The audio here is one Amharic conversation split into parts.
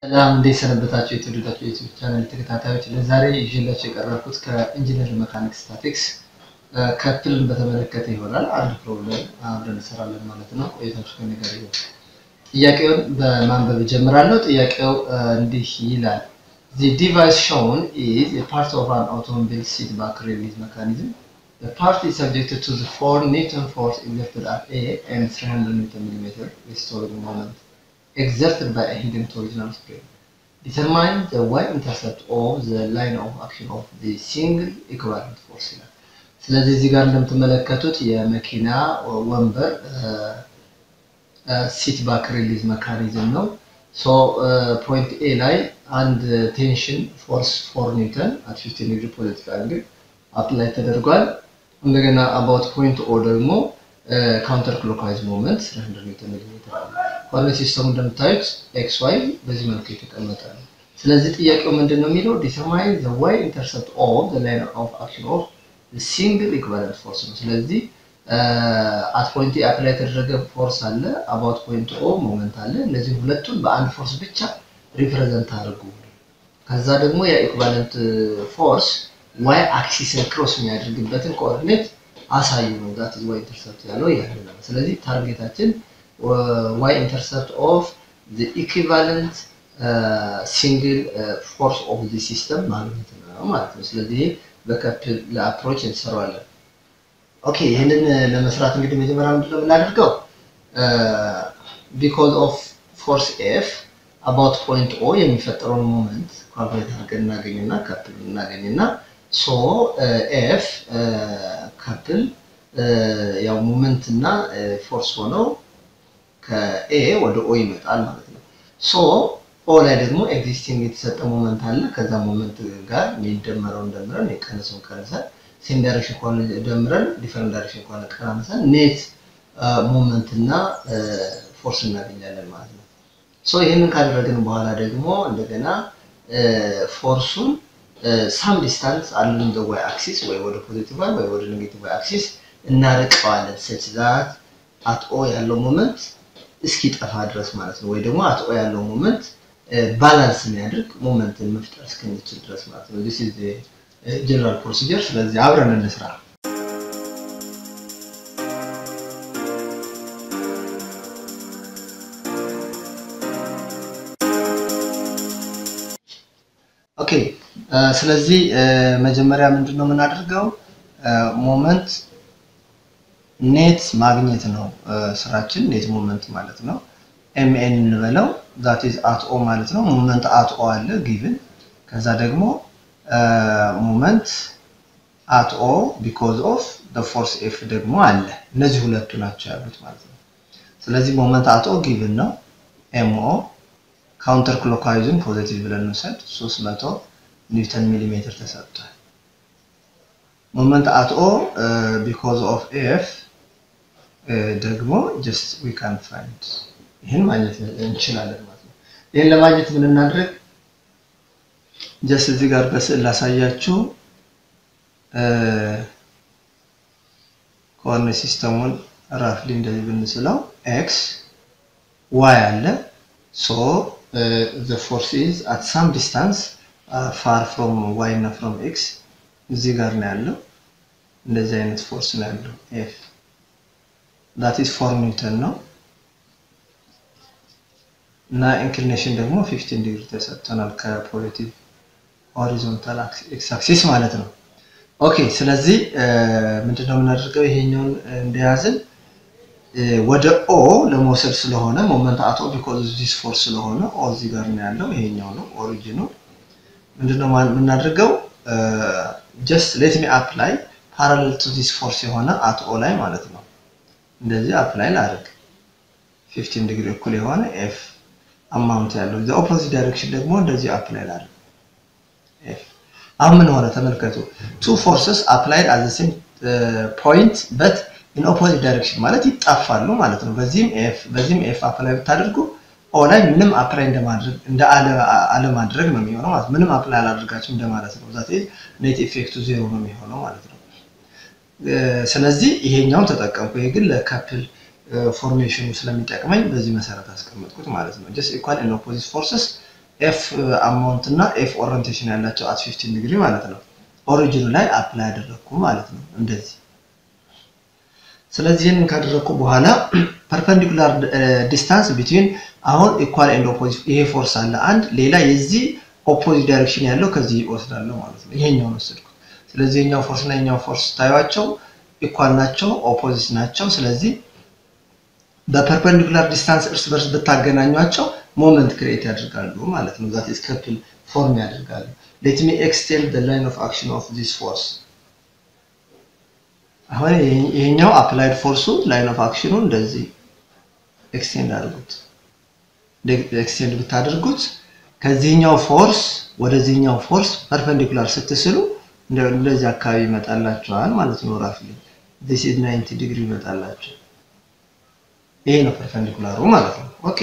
ሰላም እንዴት ሰነበታችሁ? የተወደዳችሁ የዩቲዩብ ቻናል ተከታታዮች፣ ለዛሬ ይዤላችሁ የቀረብኩት ከኢንጂነር መካኒክ ስታቲክስ ከፕልን በተመለከተ ይሆናል። አንድ ፕሮብለም አብረን እንሰራለን ማለት ነው። ቆይታችሁ ከእኔ ጋር ይሁን። ጥያቄውን በማንበብ እጀምራለሁ። ጥያቄው እንዲህ ይላል The device shown is a part of an automobile seat back release mechanism. The part is subjected to the 4 Newton force exerted at A and 300 Newton millimeter restoring moment exerted by a hidden torsional spring. Determine the y-intercept of the line of action of the single equivalent force ይላል። ስለዚህ እዚህ ጋር እንደምትመለከቱት የመኪና ወንበር ሲት ባክ ሪሊዝ መካኒዝም ነው። ሶ ፖይንት ኤ ላይ አንድ ቴንሽን ፎርስ ፎር ኒውተን አት 15 ዲግሪ ፖለቲካ አንግል አፕላይ ተደርጓል። እንደገና አባውት ፖይንት ኦ ደግሞ ካውንተር ክሎክዋይዝ ሞመንት 300 ኒውተን ሚሊሜትር አለ። ኮኦርዲኔት ሲስተሙ እንደምታዩት ኤክስ ዋይ በዚህ መልኩ የተቀመጠ ነው። ስለዚህ ጥያቄው ምንድን ነው የሚለው ዲተርማይን ዘ ዋይ ኢንተርሰፕት ኦፍ ዘ ላይን ኦፍ አክሽን ኦፍ ሲንግል ኢኩቫለንት ፎርስ ነው። ስለዚህ አት ፖይንት አፕላይ የተደረገ ፎርስ አለ፣ አባውት ፖይንት ኦ ሞመንት አለ። እነዚህ ሁለቱን በአንድ ፎርስ ብቻ ሪፕሬዘንት አድርጉ። ከዛ ደግሞ የኢኩቫለንት ፎርስ ዋይ አክሲስን ክሮስ የሚያደርግበትን ኮኦርዲኔት አሳዩ ነው። ዛት ኢዝ ዋይ ኢንተርሰፕት ያለው ያለ ነው። ስለዚህ ታርጌታችን ዋይ ኢንተርሰፕት ኦፍ ዘ ኢኩቫለንት ሲንግል ፎርስ ኦፍ ዚ ሲስተም ማግኘት ነው ማለት ነው። ስለዚህ በከፕል ለአፕሮች እንሰራዋለን። ኦኬ ይህንን ለመስራት እንግዲህ መጀመሪያ ምንድነው የምናደርገው? ቢኮዝ ኦፍ ፎርስ ኤፍ አባውት ፖይንት ኦ የሚፈጠረውን ሞመንት ካልኩሌት አድርገን እናገኝና ከፕል እናገኝና ሶ ኤፍ ከፕል ያው ሞመንት እና ፎርስ ሆነው ከኤ ወደ ኦ ይመጣል ማለት ነው። ሶ ኦ ላይ ደግሞ ኤግዚስቲንግ የተሰጠ ሞመንት አለ። ከዛ ሞመንት ጋር የሚደመረውን ደምረን የቀነሰውን ቀንሰን ሴም ዳይሬክሽን ከሆነ ደምረን ዲፈረንት ዳይሬክሽን ከሆነ ቀናንሰን ኔት ሞመንት እና ፎርስ እናገኛለን ማለት ነው። ሶ ይህንን ካደረግን በኋላ ደግሞ እንደገና ፎርሱን ሳም ዲስታንስ አሉን ዘ ዋይ አክሲስ ወይ ወደ ፖዚቲቭ ዋይ ወይ ወደ ኔጌቲቭ ዋይ አክሲስ እናርቀዋለን ሰች ዛት አት ኦ ያለው ሞመንት እስኪጠፋ ድረስ ማለት ነው። ወይ ደግሞ አት ኦ ያለው ሞመንት ባላንስ የሚያደርግ ሞመንትን መፍጠር እስክንችል ድረስ ማለት ነው። ዲስ ኢዝ ጀነራል ፕሮሲጀር። ስለዚህ አብረን እንስራ። ኦኬ ስለዚህ መጀመሪያ ምንድን ነው የምናደርገው? ሞመንት ኔት ማግኘት ነው ስራችን። ኔት ሞመንት ማለት ነው። ኤምኤን እንበለው ዛት ኢዝ አት ኦ ማለት ነው። ሞመንት አት ኦ አለ ጊቭን። ከዛ ደግሞ ሞመንት አት ኦ ቢኮዝ ኦፍ ፎርስ ኤፍ ደግሞ አለ። እነዚህ ሁለቱ ናቸው ያሉት ማለት ነው። ስለዚህ ሞመንት አት ኦ ጊቭን ነው። ኤምኦ ካውንተር ክሎክዋይዝን ፖዚቲቭ ብለን እንውሰድ 300 ኒውተን ሚሊሜትር ተሰጥቷል። ሞመንት አት ኦ ቢኮዝ ኦፍ ኤፍ ደግሞ ጀስት ዊ ካን ፋይንድ ይህን ማግኘት እንችላለን ማለት ነው። ይህን ለማግኘት ምን እናድርግ? ጀስት እዚህ ጋር በስዕል ላሳያችሁ። ኮኦርዲኔት ሲስተሙን ራፍሊ እንደዚህ ብንስለው ኤክስ ዋይ አለ ሶ ዘ ፎርስ ኢዝ አት ሳም ዲስታንስ ፋር ፍሮም ዋይ እና ፍሮም ኤክስ እዚህ ጋር ነው ያለው። እንደዚህ አይነት ፎርስ ነው ያለው ኤፍ ዳት ኢዝ ፎር ኒውተን ነው እና ኢንክሊኔሽን ደግሞ 15 ዲግሪ ተሰጥቶናል ከፖዚቲቭ ሆሪዞንታል ኤክስ አክሲስ ማለት ነው። ኦኬ ስለዚህ ምንድነው የምናደርገው? ይሄኛውን እንደያዝን ወደ ኦ ለመውሰድ ስለሆነ ሞመንት አት ኦ ቢኮዝ ዚስ ፎርስ ስለሆነ ኦ እዚህ ጋር ነው ያለው። ይሄኛው ነው ኦሪጂኑ። ምንድነው የምናደርገው? ጀስት ሌት ሚ አፕላይ ፓራሌል ቱ ዚስ ፎርስ የሆነ አት ኦ ላይ ማለት ነው። እንደዚህ አፕላይ ላድርግ 15 ዲግሪ እኩል የሆነ ኤፍ አማውንት ያለው ዘ ኦፖዚት ዳይሬክሽን ደግሞ እንደዚህ አፕላይ ላድርግ ኤፍ። አሁን ምን ሆነ ተመልከቱ። ቱ ፎርስስ አፕላይድ አት ዘ ሴም ፖይንት በት ኢን ኦፖዚት ዳይሬክሽን ማለት ይጣፋሉ ማለት ነው። በዚህም ኤፍ በዚህም ኤፍ አፕላይ ብታደርጉ ኦ ላይ ምንም አፕላይ እንደማድረግ እንደ አለማድረግ ነው የሚሆነው ማለት ምንም አፕላይ አላደርጋችሁ እንደማለት ነው። ዛት ኔት ኢፌክቱ ዜሮ ነው የሚሆነው ማለት ነው። ስለዚህ ይሄኛውን ተጠቀምኩ። ይሄ ግን ለካፕል ፎርሜሽኑ ስለሚጠቅመኝ በዚህ መሰረት አስቀመጥኩት ማለት ነው። ጀስት ኢኳል ኤንድ ኦፖዚት ፎርስስ ኤፍ አማውንት እና ኤፍ ኦሪንቴሽን ያላቸው አት 15 ዲግሪ ማለት ነው። ኦሪጂኑ ላይ አፕላይ ያደረግኩ ማለት ነው እንደዚህ። ስለዚህ ይህንን ካደረግኩ በኋላ ፐርፐንዲኩላር ዲስታንስ ቢትዊን አሁን ኢኳል ኤንድ ኦፖዚት ይሄ ፎርስ አለ አንድ ሌላ የዚህ ኦፖዚት ዳይሬክሽን ያለው ከዚህ ይወስዳለሁ ማለት ነው። ይሄኛውን ወሰድኩት። ስለዚህ የኛው ፎርስ እና የኛው ፎርስ ታዩዋቸው ኢኳል ናቸው፣ ኦፖዚት ናቸው። ስለዚህ በፐርፐንዲኩላር ዲስታንስ እርስ በርስ ብታገናኟቸው ሞመንት ክሬት ያደርጋሉ ማለት ነው። ዛት ኢዝ ከፕል ፎርም ያደርጋሉ። ሌት ሚ ኤክስቴንድ ዘ ላይን ኦፍ አክሽን ኦፍ ዚስ ፎርስ። አሁን ይሄኛው አፕላይድ ፎርሱ ላይን ኦፍ አክሽኑ እንደዚህ ኤክስቴንድ አድርጉት። ኤክስቴንድ ብታደርጉት ከዚህኛው ፎርስ ወደዚህኛው ፎርስ ፐርፐንዲኩላር ስትስሉ እንደዚህ አካባቢ ይመጣላቸዋል ማለት ነው። ራፍሊ ዚስ ኢዝ 90 ዲግሪ ይመጣላቸው። ይሄ ነው ፐርፐንዲኩላሩ ማለት ነው። ኦኬ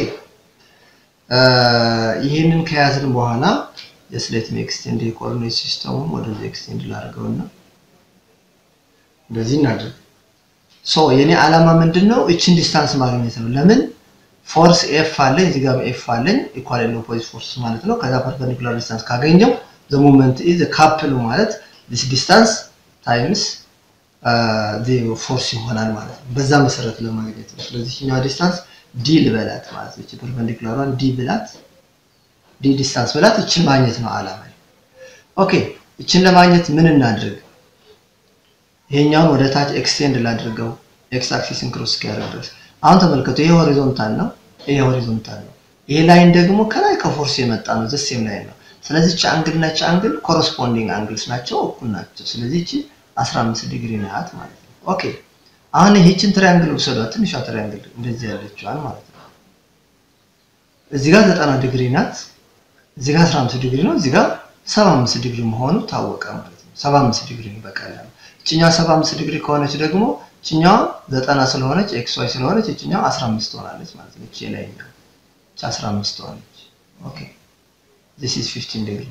ይህንን ከያዝን በኋላ የስሌት ኤክስቴንድ የኮኦርዲኔት ሲስተሙን ወደዚህ ኤክስቴንድ ላድርገውና እንደዚህ እናድርግ። ሶ የኔ ዓላማ ምንድን ነው? እችን ዲስታንስ ማግኘት ነው። ለምን ፎርስ ኤፍ አለኝ እዚህ ጋር ኤፍ አለኝ ኢኳል ኤንድ ኦፖዚት ፎርስ ማለት ነው። ከዛ ፐርፐንዲኩላር ዲስታንስ ካገኘው ዘ ሞመንት ኢዝ ካፕል ማለት ዲስ ዲስታንስ ታይምስ ፎርስ ይሆናል ማለት ነው። በዛ መሰረት ለማግኘት ነው። ስለዚህ ኛዋ ዲስታንስ ዲ ልበላት ማለት ነው። ፐርፐንዲኩላሯን ዲ ብላት ዲ ዲስታንስ ብላት እችን ማግኘት ነው ዓላማ። ኦኬ እችን ለማግኘት ምን እናድርግ? ይሄኛውን ወደ ታች ኤክስቴንድ ላድርገው ኤክስ አክሲስን ክሮስ እስኪያደርግ ድረስ። አሁን ተመልከቱ፣ ይሄ ሆሪዞንታል ነው፣ ይሄ ሆሪዞንታል ነው። ይሄ ላይን ደግሞ ከላይ ከፎርስ የመጣ ነው፣ ዘሴም ላይን ነው። ስለዚህ እቺ አንግል እና እቺ አንግል ኮረስፖንዲንግ አንግልስ ናቸው፣ እኩል ናቸው። ስለዚህ እቺ 15 ዲግሪ ናት ማለት ነው። ኦኬ አሁን ይህችን ትሪያንግል ውሰዷት፣ ትንሿ ትሪያንግል እንደዚህ ያለችዋን ማለት ነው። እዚህ ጋር 90 ዲግሪ ናት፣ እዚህ ጋር 15 ዲግሪ ነው፣ እዚህ ጋር 75 ዲግሪ መሆኑ ታወቀ ማለት ነው። 75 ዲግሪ ነው በቀላሉ። እችኛዋ 75 ዲግሪ ከሆነች ደግሞ እችኛዋ 90 ስለሆነች ኤክስ ዋይ ስለሆነች እችኛዋ 15 ትሆናለች ማለት ነው። እቺ ላይኛው እቺ 15 ትሆናለች። ኦኬ this is 15 ዲግሪ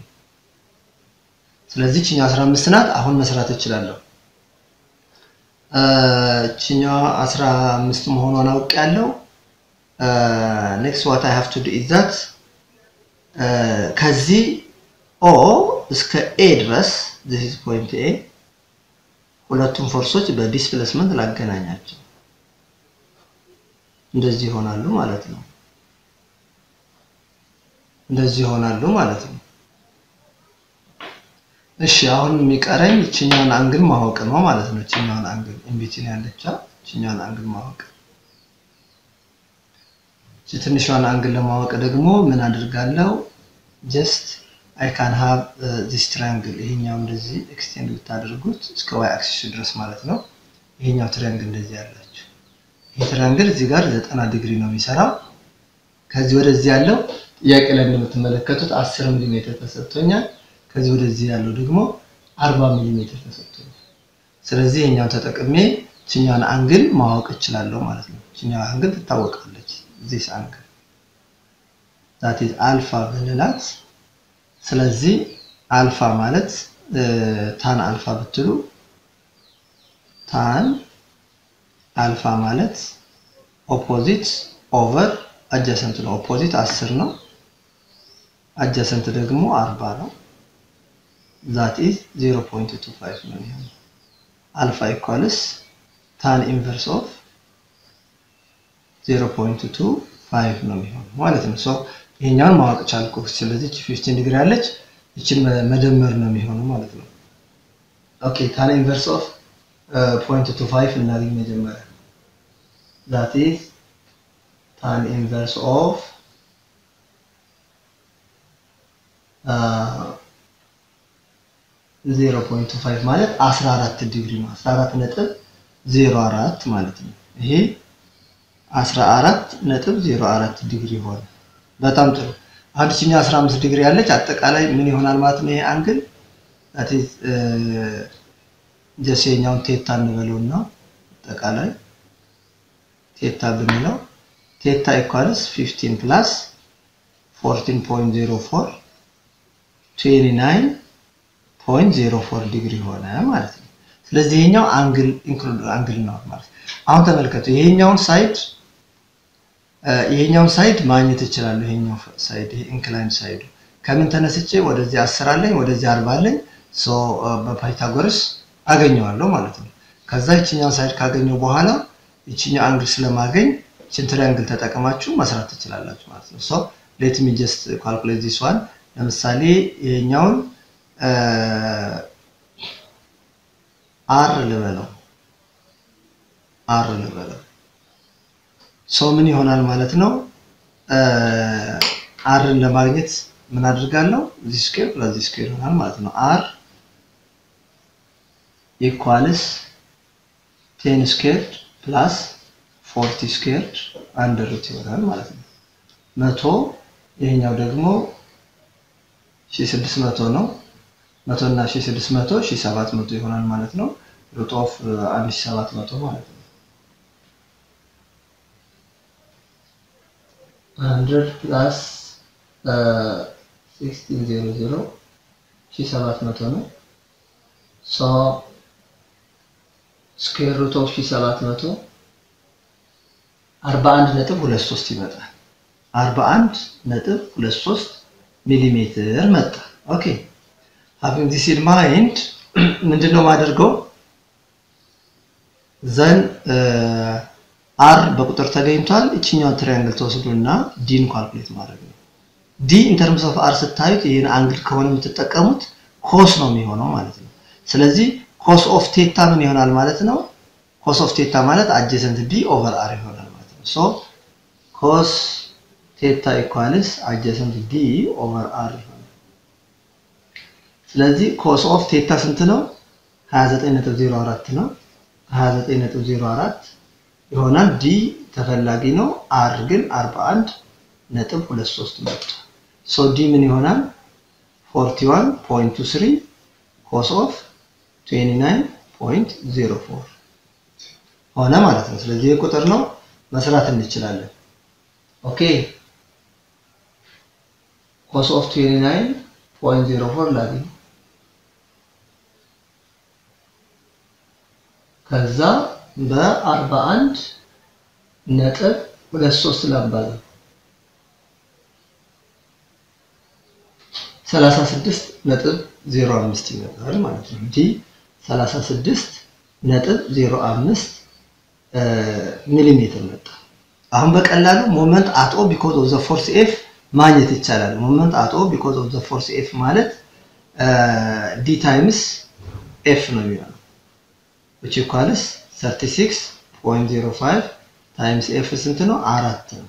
ስለዚህ እችኛዋ 15 ናት። አሁን መስራት እችላለሁ። እችኛዋ 15 መሆኗን አውቅ ያለው ኔክስት ዋት አይ ሃቭ ቱ ዱ ኢዝ ዛት ከዚህ ኦ እስከ ኤ ድረስ this is point ኤ ሁለቱም ፎርሶች በዲስፕሌስመንት ላገናኛቸው እንደዚህ ይሆናሉ ማለት ነው። እንደዚህ ይሆናሉ ማለት ነው። እሺ አሁን የሚቀረኝ እችኛውን አንግል ማወቅ ነው ማለት ነው። እችኛውን አንግል ኢንቢቲን ያለቻ እችኛውን አንግል ማወቅ። እቺ ትንሿን አንግል ለማወቅ ደግሞ ምን አድርጋለሁ? ጀስት አይ ካን ሃቭ ዚስ ትራያንግል ይሄኛው እንደዚህ ኤክስቴንድ ብታደርጉት እስከ ዋይ አክሲስ ድረስ ማለት ነው። ይሄኛው ትራያንግል እንደዚህ ያላችሁ ይሄ ትራያንግል እዚህ ጋር ዘጠና ዲግሪ ነው የሚሰራው። ከዚህ ወደዚህ ያለው ጥያቄ ላይ እንደምትመለከቱት 10 ሚሊ ሜትር ተሰጥቶኛል። ከዚህ ወደዚህ ያለው ደግሞ 40 ሚሊ ሜትር ተሰጥቶኛል። ስለዚህ ይሄኛውን ተጠቅሜ ችኛውን አንግል ማወቅ እችላለሁ ማለት ነው። ችኛው አንግል ትታወቃለች። ዚስ አንግል ዛት ኢዝ አልፋ ብንላት ስለዚህ አልፋ ማለት ታን አልፋ ብትሉ ታን አልፋ ማለት ኦፖዚት ኦቨር አጃሰንት ነው። ኦፖዚት 10 ነው። አጃሰንት ደግሞ 40 ነው። ዛት ኢዝ 0.25 ነው የሚሆነው። አልፋ ኢኳልስ ታን ኢንቨርስ ኦፍ 0.25 ነው የሚሆነው ማለት ነው። ሶ ይሄኛውን ማወቅ ቻልኩ። ስለዚህ 15 ዲግሪ አለች፣ ይችን መደመር ነው የሚሆነው ማለት ነው። ኦኬ ታን ኢንቨርስ ኦፍ 0.25 እናገኝ መጀመሪያ ዛት ኢዝ ታን ኢንቨርስ ኦፍ ዜሮ ፖይንት ፋይቭ ማለት 14 ዲግሪ ነው። 14 ነጥብ 04 ማለት ነው። ይሄ 14 ነጥብ 04 ዲግሪ ሆነ። በጣም ጥሩ። አንድ ችኛ 15 ዲግሪ ያለች አጠቃላይ ምን ይሆናል ማለት ነው? ይሄ አንግል that is ጀሴኛውን ቴታ እንበለውና አጠቃላይ ቴታ ብንለው ቴታ ኢኳልስ 15 ፕላስ 14.04 29 ፖይንት ዜሮ ፎር ዲግሪ ሆነ ማለት ነው። ስለዚህ ይሄኛው አንግል ኢንክሉድ አንግል ነው ማለት ነው። አሁን ተመልከቱ፣ ይሄኛውን ሳይድ ይሄኛውን ሳይድ ማግኘት እችላለሁ። ይሄኛው ሳይድ ይሄ ኢንክላይንድ ሳይዱ ከምን ተነስቼ ወደዚህ አስር አለኝ ወደዚህ አርባ አለኝ ሶ በፓይታጎረስ አገኘዋለሁ ማለት ነው። ከዛ ይችኛውን ሳይድ ካገኘው በኋላ ይችኛው አንግል ስለማገኝ ይችን ትሪያንግል ተጠቅማችሁ መስራት ትችላላችሁ ማለት ነው። ሶ ሌት ሚ ጀስት ካልኩሌት ዚስ ዋን ለምሳሌ ይሄኛውን አር ልበለው አር ልበለው ሶ ምን ይሆናል ማለት ነው። አርን ለማግኘት ምን አድርጋለሁ? ዚህ ስኩዌር ፕላስ ዚህ ስኩዌር ይሆናል ማለት ነው። አር ኢኳልስ ቴን ስኩዌር ፕላስ ፎርቲ ስኩዌር አንድ ሩት ይሆናል ማለት ነው። መቶ ይሄኛው ደግሞ ሺ ስድስት መቶ ነው። መቶ እና ሺ ስድስት መቶ ሺ ሰባት መቶ ይሆናል ማለት ነው። ሩት ኦፍ አንድ ሺ ሰባት መቶ ማለት ነው። ሀንድረድ ፕላስ ሲክስቲን ዜሮ ዜሮ ሺ ሰባት መቶ ነው። ሶ ስኩዌር ሩት ኦፍ ሺ ሰባት መቶ አርባ አንድ ነጥብ ሁለት ሶስት ይመጣል። አርባ አንድ ነጥብ ሁለት ሶስት ሚሊሜትር መጣ። ኦኬ ሃቪንግ ዲስ ኢን ማይንድ ምንድነው ማደርገው ዘን አር በቁጥር ተገኝቷል። እችኛውን ትሪያንግል ተወስዱና ዲን ካልኩሌት ማድረግ ነው። ዲ ኢን ተርምስ ኦፍ አር ስታዩት ይህን አንግል ከሆነ የምትጠቀሙት ኮስ ነው የሚሆነው ማለት ነው። ስለዚህ ኮስ ኦፍ ቴታ ምን ይሆናል ማለት ነው? ኮስ ኦፍ ቴታ ማለት አጀሰንት ቢ ኦቨር አር ይሆናል ማለት ነው። ሶ ኮስ ቴታ ኢኳልስ አጀሰንት ቢ ኦቨር አር ይሆናል። ስለዚህ ኮስ ኦፍ ቴታ ስንት ነው? 29.04 ነው። 29.04 ይሆናል። ዲ ተፈላጊ ነው። አር ግን 41 ነጥብ 23 መጣ። ሶ ዲ ምን ይሆናል? 41.23 ኮስ ኦፍ 29.04 ሆነ ማለት ነው። ስለዚህ ቁጥር ነው መስራት እንችላለን። ኦኬ ኮስ ኦፍ 29.04 ላግኝ ከዛ በ41 ነጥብ 23 ላባዛ 36 ነጥብ 05 ይመጣል ማለት ነው። ዲ 36 ነጥብ 05 ሚሊሜትር መጣ። አሁን በቀላሉ ሞመንት አቶ ቢኮዝ ኦፍ ዘ ፎርስ ኤፍ ማግኘት ይቻላል። ሞመንት አቶ ቢኮዝ ኦፍ ዘ ፎርስ ኤፍ ማለት ዲ ታይምስ ኤፍ ነው የሚሆነው which equals 36.05 ታይምስ ኤፍ ስንት ነው? አራት ነው።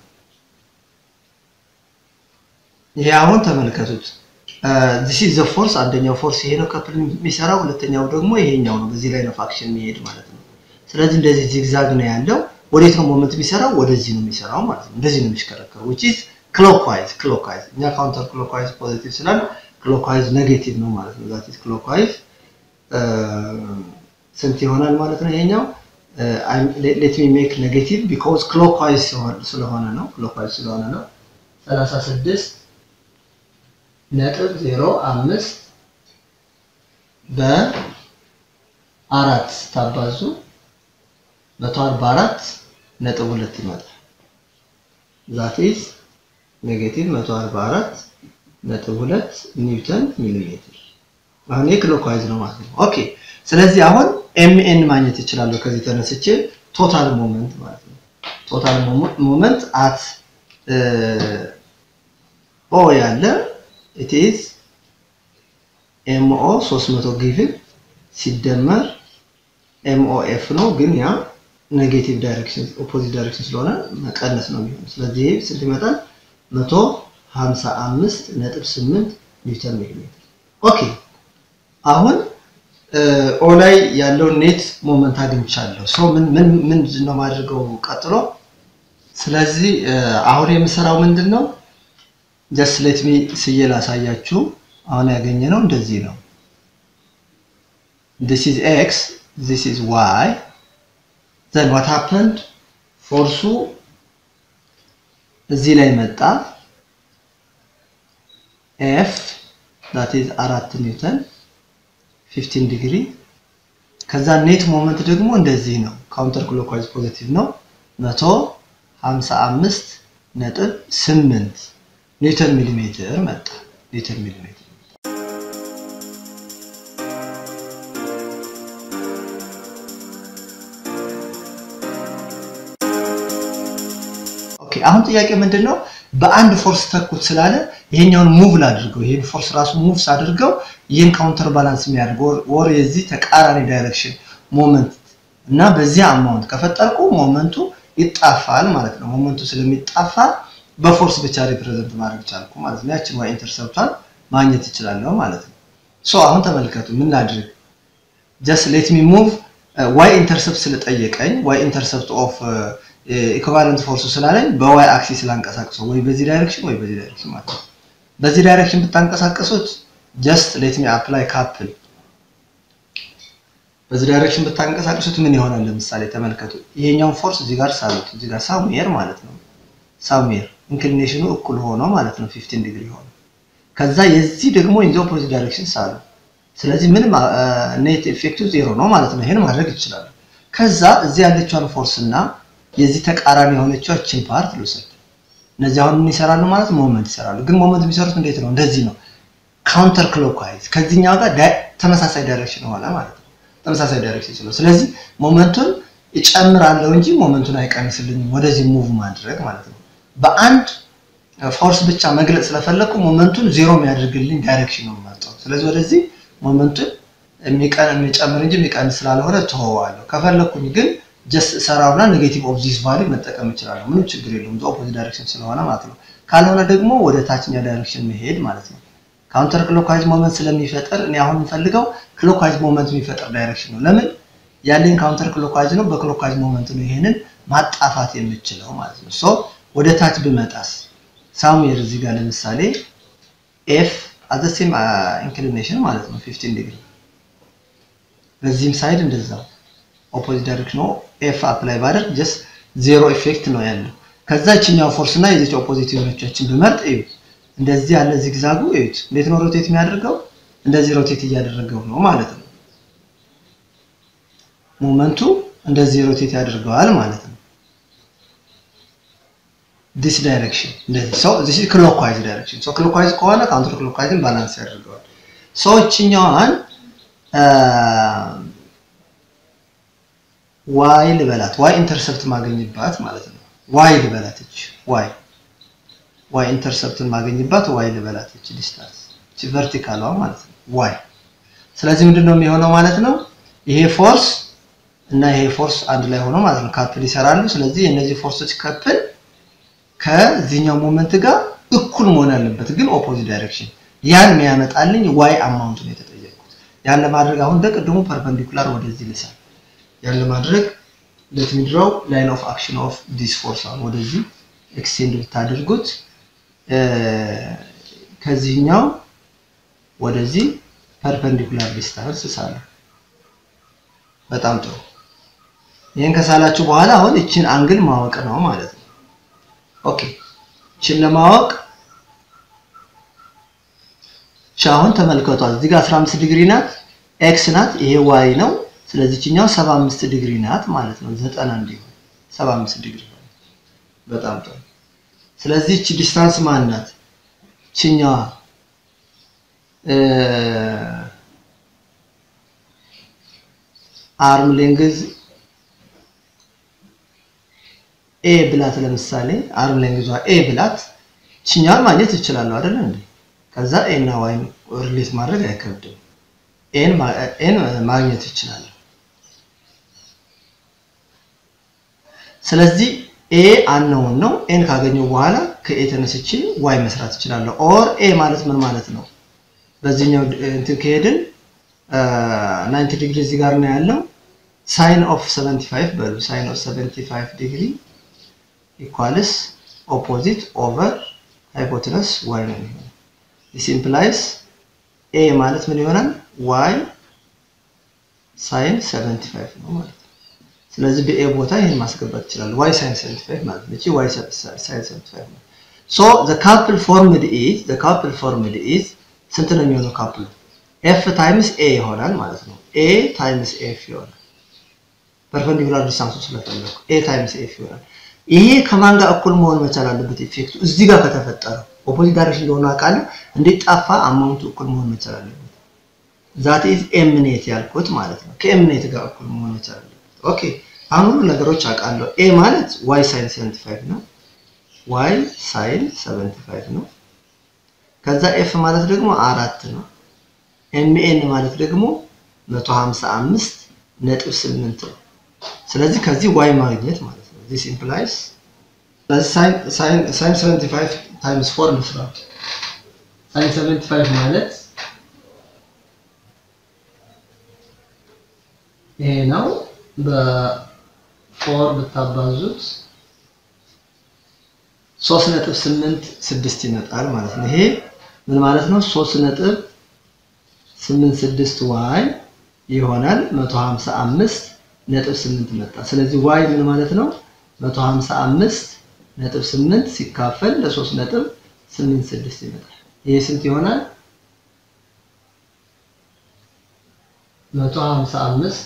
ይሄ አሁን ተመልከቱት። ዚስ ኢዝ ዘ ፎርስ አንደኛው ፎርስ ይሄ ነው ከፕል የሚሰራው፣ ሁለተኛው ደግሞ ይሄኛው ነው። በዚህ ላይ ነው ፋክሽን የሚሄድ ማለት ነው። ስለዚህ እንደዚህ ዚግዛግ ነው ያለው። ወዴት ነው ሞመንት የሚሰራው? ወደዚህ ነው የሚሰራው ማለት ነው። እንደዚህ ነው የሚሽከረከረው which is clockwise clockwise እኛ ካውንተር clockwise ፖዚቲቭ ስላል clockwise ኔጌቲቭ ነው ማለት ነው። that is clockwise ስንት ይሆናል ማለት ነው? ይሄኛው ሌት ሚ ሜክ ኔጌቲቭ ቢኮዝ ክሎክዋይዝ ስለሆነ ነው። ክሎክዋይዝ ስለሆነ ነው። 36 ነጥብ 05 በአራት ስታባዙ 144 ነጥብ ሁለት ይመጣል። ዛት ኢዝ ኔጌቲቭ 144 ነጥብ ሁለት ኒውተን ሚሊሜትር። አሁን ይሄ ክሎክዋይዝ ነው ማለት ነው። ኦኬ ስለዚህ አሁን ኤምኤን ማግኘት ይችላለሁ ከዚህ ተነስቼ ቶታል ሞመንት ማለት ነው። ቶታል ሞመንት አት ኦ ያለ ኢት ኢዝ ኤምኦ 300 ጊቭን ሲደመር ኤምኦ ኤፍ ነው፣ ግን ያ ኔጌቲቭ ዳይሬክሽን ኦፖዚት ዳይሬክሽን ስለሆነ መቀነስ ነው የሚሆነው። ስለዚህ ይሄ ስንት ይመጣል? 155 ነጥብ 8 ኒውተን ሚሊሜትር። ኦኬ አሁን ኦ ላይ ያለውን ኔት ሞመንት አግኝቻለሁ። ሶ ምን ምን ምንድን ነው ማድረገው ቀጥሎ? ስለዚህ አሁን የምሰራው ምንድን ነው? ጀስት ሌት ሚ ስዬ ላሳያችሁ። አሁን ያገኘነው እንደዚህ ነው። this is x this is y then what happened ፎርሱ እዚህ ላይ መጣ ኤፍ that is አራት ኒውተን 15 ዲግሪ ከዛ ኔት ሞመንት ደግሞ እንደዚህ ነው። ካውንተር ክሎክዋይዝ ፖዚቲቭ ነው 55 ነጥብ 8 ኒውተን ሚሊሜትር መጣ። ኒውተን ሚሊሜትር ኦኬ። አሁን ጥያቄ ምንድን ነው? በአንድ ፎርስ ተኩት ስላለ ይሄኛውን ሙቭ ላድርገው። ይሄን ፎርስ ራሱ ሙቭ ሳድርገው ይህን ካውንተር ባላንስ የሚያደርገው ወር የዚህ ተቃራኒ ዳይሬክሽን ሞመንት እና በዚህ አማውንት ከፈጠርኩ ሞመንቱ ይጣፋል ማለት ነው። ሞመንቱ ስለሚጣፋ በፎርስ ብቻ ሪፕሬዘንት ማድረግ ቻልኩ ማለት ነው። ያችን ዋይ ኢንተርሰፕቷን ማግኘት እችላለሁ ማለት ነው። ሶ አሁን ተመልከቱ ምን ላድርግ? ጀስት ሌት ሚ ሙቭ ዋይ ኢንተርሰፕት ስለጠየቀኝ ዋይ ኢንተርሰፕት ኦፍ ኢኩቫለንት ፎርሱ ስላለኝ በዋይ አክሲስ ላንቀሳቅሰው ወይ በዚህ ዳይሬክሽን ወይ በዚህ ዳይሬክሽን ማለት ነው። በዚህ ዳይሬክሽን ብታንቀሳቀሱት ጀስት ሌት ሚ አፕላይ ካፕል በዚህ ዳይሬክሽን ብታንቀሳቀሱት ምን ይሆናል? ለምሳሌ ተመልከቱ። ይሄኛውን ፎርስ እዚህ ጋር ሳሉት እዚህ ጋር ሳምዌር ማለት ነው። ሳምዌር ኢንክሊኔሽኑ እኩል ሆኖ ማለት ነው 15 ዲግሪ ሆኖ ከዛ የዚህ ደግሞ ኢን ዘ ኦፖዚት ዳይሬክሽን ሳሉ። ስለዚህ ምንም ኔት ኢፌክቲቭ ዜሮ ነው ማለት ነው። ይሄን ማድረግ ይችላሉ። ከዛ እዚህ ያለችውን ፎርስ እና የዚህ ተቃራኒ የሆነችው እችን ፓርት ልውሰድ። እነዚህ አሁን ምን ይሰራሉ ማለት ሞመንት ይሰራሉ። ግን ሞመንት የሚሰሩት እንዴት ነው? እንደዚህ ነው። ካውንተር ክሎክዋይዝ ከዚህኛው ጋር ተመሳሳይ ዳይሬክሽን ሆነ ማለት ነው። ተመሳሳይ ዳይሬክሽን ስለው ስለዚህ ሞመንቱን እጨምራለሁ እንጂ ሞመንቱን አይቀንስልኝም። ወደዚህ ሙቭ ማድረግ ማለት ነው። በአንድ ፎርስ ብቻ መግለጽ ስለፈለኩ ሞመንቱን ዜሮ የሚያደርግልኝ ዳይሬክሽን ነው የምመርጠው። ስለዚህ ወደዚህ ሞመንቱን የሚጨምር እንጂ የሚቀንስ ስላልሆነ ተወዋለሁ። ከፈለኩኝ ግን ጀስት ሰራውና ኔጌቲቭ ኦፍ ዚስ ቫልዩ መጠቀም እችላለሁ። ምንም ችግር የለውም። ኦፖዚት ዳይሬክሽን ስለሆነ ማለት ነው። ካልሆነ ደግሞ ወደ ታችኛ ዳይሬክሽን መሄድ ማለት ነው። ካውንተር ክሎክዋይዝ ሞመንት ስለሚፈጠር እኔ አሁን የምፈልገው ክሎክዋይዝ ሞመንት የሚፈጠር ዳይሬክሽን ነው። ለምን ያለኝ ካውንተር ክሎክዋይዝ ነው። በክሎክዋይዝ ሞመንት ነው ይሄንን ማጣፋት የምችለው ማለት ነው። ሶ ወደ ታች ብመጣስ ሳምዌር እዚህ ጋር ለምሳሌ ኤፍ አት ዘ ሴም ኢንክሊኔሽን ማለት ነው 15 ዲግሪ በዚህም ሳይድ እንደዛው ኦፖዚት ዳይሬክሽን ነው። ኤፍ አፕላይ ባደርግ ጀስት ዜሮ ኢፌክት ነው ያለው። ከዛ ይችኛው ፎርስ እና የዚች ኦፖዚት የሆነቻችን ብመርጥ እዩት፣ እንደዚህ ያለ ዚግዛጉ እዩት። እንዴት ነው ሮቴት የሚያደርገው? እንደዚህ ሮቴት እያደረገው ነው ማለት ነው። ሞመንቱ እንደዚህ ሮቴት ያደርገዋል ማለት ነው። ዲስ ዳይሬክሽን እንደዚህ ሶ ዲስ ኢዝ ክሎክዋይዝ ዳይሬክሽን ሶ ክሎክዋይዝ ከሆነ ካውንተር ክሎክዋይዝን ባላንስ ያደርገዋል። ሶ እችኛዋን ዋይ ልበላት ዋይ ኢንተርሰፕት ማገኝባት ማለት ነው። ዋይ ልበላት እች ዋይ ዋይ ኢንተርሰፕትን ማገኝባት ዋይ ልበላት እች ዲስታንስ እች ቨርቲካሏ ማለት ነው ዋይ። ስለዚህ ምንድን ነው የሚሆነው ማለት ነው ይሄ ፎርስ እና ይሄ ፎርስ አንድ ላይ ሆኖ ማለት ነው ካፕል ይሰራሉ። ስለዚህ የእነዚህ ፎርሶች ካፕል ከዚህኛው ሞመንት ጋር እኩል መሆን አለበት፣ ግን ኦፖዚት ዳይሬክሽን። ያን የሚያመጣልኝ ዋይ አማውንት ነው የተጠየቁት። ያን ለማድረግ አሁን እንደቅድሙ ፐርፐንዲኩላር ወደዚህ ልሳል። ያን ለማድረግ ሌት ሚ ድራው ላይን ኦፍ አክሽን ኦፍ ዲስ ፎርስ አሁን ወደዚህ ኤክስቴንድ ብታደርጉት ከዚህኛው ወደዚህ ፐርፐንዲኩላር ዲስታንስ ሳለ በጣም ጥሩ። ይህን ከሳላችሁ በኋላ አሁን እችን አንግል ማወቅ ነው ማለት ነው። ኦኬ እችን ለማወቅ እቺ አሁን ተመልከቷት። እዚህ ጋር 15 ዲግሪ ናት፣ ኤክስ ናት፣ ይሄ ዋይ ነው። ስለዚህ እችኛው 75 ዲግሪ ናት ማለት ነው። 90 እንዲሆን 75 ዲግሪ በጣም ጥሩ። ስለዚህ እቺ ዲስታንስ ማን ናት? እችኛዋ አርም ሌንግዝ ኤ ብላት ለምሳሌ አርም ሌንግዟ ኤ ብላት እችኛዋን ማግኘት እችላለሁ አይደለ እንዴ? ከዛ ኤ እና ዋይን ሪሌት ማድረግ አይከብድም። ኤን ማግኘት እችላለሁ። ስለዚህ ኤ አንነውን ነው። ኤን ካገኘው በኋላ ከኤ ተነስቼ ዋይ መስራት እችላለሁ። ኦር ኤ ማለት ምን ማለት ነው? በዚህኛው እንትን ከሄድን 90 ዲግሪ እዚህ ጋር ነው ያለው። ሳይን ኦፍ 75 በሉ ሳይን ኦፍ 75 ዲግሪ ኢኳልስ ኦፖዚት ኦቨር ሃይፖቴነስ ዋይ ነው የሚሆነው። ዲስ ኢምፕላይስ ኤ ማለት ምን ይሆናል? ዋይ ሳይን 75 ነው ማለት ነው። ስለዚህ በኤ ቦታ ይሄን ማስገባት ይችላል። ዋይ ሳይን 75 ማለት ነው። እቺ ዋይ ሳይን 75 ነው። ሶ ዘ ካፕል ፎርምድ ኢዝ ዘ ካፕል ፎርምድ ኢዝ ስንት ነው የሚሆነው ካፕሉ? ኤፍ ታይምስ ኤ ይሆናል ማለት ነው። ኤ ታይምስ ኤፍ ይሆናል። ፐርፐንዲኩላር ዲስታንሱ ስለፈለኩ ኤ ታይምስ ኤፍ ይሆናል። ይሄ ከማን ጋር እኩል መሆን መቻል አለበት? ኢፌክቱ እዚህ ጋር ከተፈጠረው ኦፖዚት ዳይሬክሽን እንደሆነ አውቃለሁ። እንዴት ጠፋ? አማውንቱ እኩል መሆን መቻል አለበት። ዛት ኢዝ ኤምኔት ያልኩት ማለት ነው። ከኤምኔት ጋር እኩል መሆን መቻል አለበት። ኦኬ አሁን ሁሉ ነገሮች አውቃለሁ። ኤ ማለት ዋይ ሳይን 75 ነው። ዋይ ሳይን 75 ነው። ከዛ ኤፍ ማለት ደግሞ አራት ነው። ኤምኤን ማለት ደግሞ 155 ነጥብ 8 ነው። ስለዚህ ከዚህ ዋይ ማግኘት ማለት ነው። ዚስ ኢምፕላይስ ሳይን 75 ታይምስ 4 ልስራ። ሳይን 75 ማለት ይሄ ነው። በፎር ብታባዙት ሶስት ነጥብ ስምንት ስድስት ይመጣል ማለት ነው። ይሄ ምን ማለት ነው? ሶስት ነጥብ ስምንት ስድስት ዋይ ይሆናል። መቶ ሀምሳ አምስት ነጥብ ስምንት መጣ። ስለዚህ ዋይ ምን ማለት ነው? መቶ ሀምሳ አምስት ነጥብ ስምንት ሲካፈል ለሶስት ነጥብ ስምንት ስድስት ይመጣል። ይሄ ስንት ይሆናል? መቶ ሀምሳ አምስት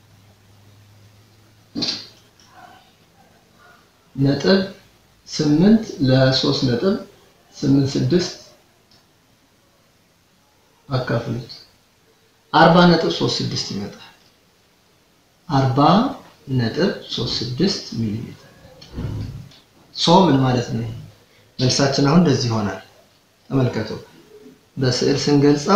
ነጥብ ስምንት ለሶስት ነጥብ ስምንት ስድስት አካፍሉት አርባ ነጥብ ሶስት ስድስት ይመጣል። አርባ ነጥብ ሶስት ስድስት ሚሊ ሜትር ሶ ምን ማለት ነው? መልሳችን አሁን እንደዚህ ይሆናል። ተመልከቱ። በስዕል ስንገልጸው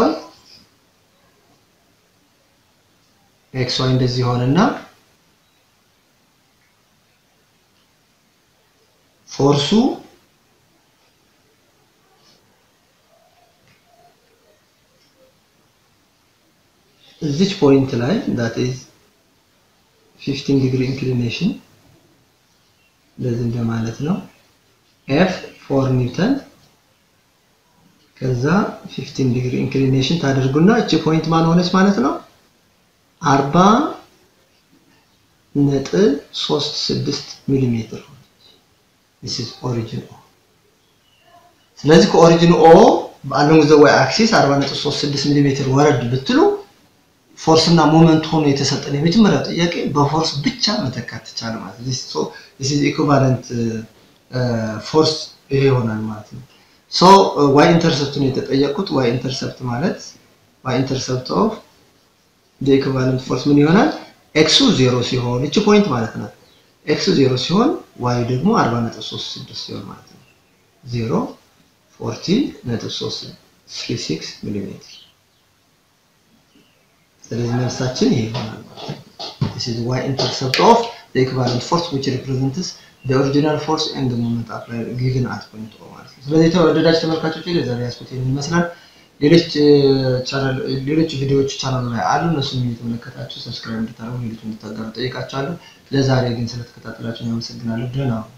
ኤክስ ዋይ እንደዚህ ይሆንና ፎርሱ እዚች ፖይንት ላይ that is 15 ዲግሪ ኢንክሊኔሽን እንደዚህ እንደማለት ነው። ኤፍ 4 ኒውተን ከዛ 15 ዲግሪ ኢንክሊኔሽን ታደርጉና እቺ ፖይንት ማን ሆነች ማለት ነው 40 ነጥብ 36 ሚሊ ሜትር this is origin O ስለዚህ ከኦሪጂን ኦ along the y axis 40.36 ሚሊ ሜትር ወረድ ብትሉ ፎርስ እና ሞመንት ሆኖ የተሰጠን የመጀመሪያው ጥያቄ በፎርስ ብቻ መተካት ተቻለ ማለት ነው። ሶ this is equivalent ፎርስ ይሄ ይሆናል ማለት ነው። ሶ ዋይ ኢንተርሰፕት ነው የተጠየቁት። ዋይ ኢንተርሰፕት ማለት ዋይ ኢንተርሰፕት ኦፍ the equivalent ፎርስ ምን ይሆናል? ኤክሱ ዜሮ ሲሆን እቺ ፖይንት ማለት ናት። ኤክሱ ዜሮ ሲሆን ዋይ ደግሞ 40.36 ሲሆን ማለት ነው። 0 40.36 ሚሊ ሜትር ስለዚህ መልሳችን ይሄ ይሆናል ማለት ነው። this is y intercept of the equivalent force which represents the original force and the moment applied given at point O ማለት ነው። ስለዚህ ተወደዳችሁ ተመልካቾች ለዛሬ ያስኩት ይሄን ይመስላል። ሌሎች ቻናል ሌሎች ቪዲዮዎች ቻናሉ ላይ አሉ። እነሱን እየተመለከታችሁ ሰብስክራይብ እንድታደርጉ ሌሎች እንድታጋሩ ጠይቃችኋለሁ። ለዛሬ ግን ስለተከታተላችሁ አመሰግናለሁ። ደህና